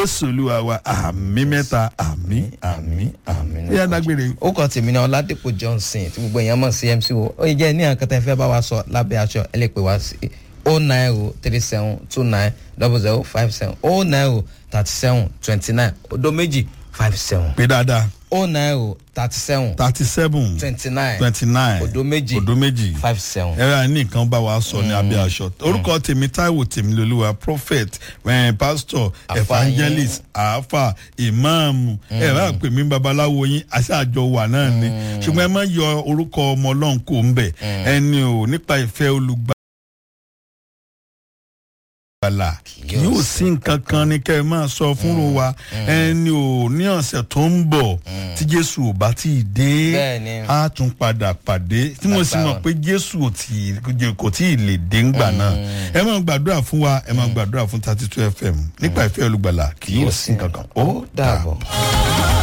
jésù olúwa wa àmì mẹ́ta àmì àmì àmì. ó yá dágbére. ó kàn tèmi náà ọládìpọ̀ johnson tí gbogbo èèyàn mọ̀ sí mc wo ó jẹ́ ní àkàtà ìfẹ́ bá wa sọ lábẹ́ aṣọ ẹ lè pè wá sí o nine o three seven two nine double zero five seven o nine o thirty seven twenty nine odo méjì five seven pé dáadáa o nine o thirty seven thirty seven twenty nine twenty nine odo méjì odo méjì five seven. ẹ̀rọ àní nǹkan bá wa sọ ní abẹ́ aṣọ orúkọ tèmi táíwò tèmi lolúwa prophet eh, pastor Àfáà evangelist àáfà ìmáàmù ẹ̀rọ àpè mí babaláwo yín aṣáájọ wà náà ni ṣùgbọ́n ẹ má yọ orúkọ ọmọ ọlọ́run kò ń bẹ̀ ẹni o nípa ìfẹ́ olùgbà gbàlà yóò sí nǹkan kan ní kẹ́ ẹ máa sọ fúnra wa ẹni ò ní ọ̀sẹ̀ tó ń bọ̀ tí jésù ò bá tí ì dé Bẹ́ẹ̀ni. á tún padà pàdé tí mo sì mọ̀ pé jésù ò tí ì- kò tí ì lè dé ńgbà náà ẹ máa gbàdúrà fún wa ẹ máa gbàdúrà fún thirty two fm nípa ìfẹ́ olùgbàlà kì yóò sí nǹkan kan ó ó dàbọ̀.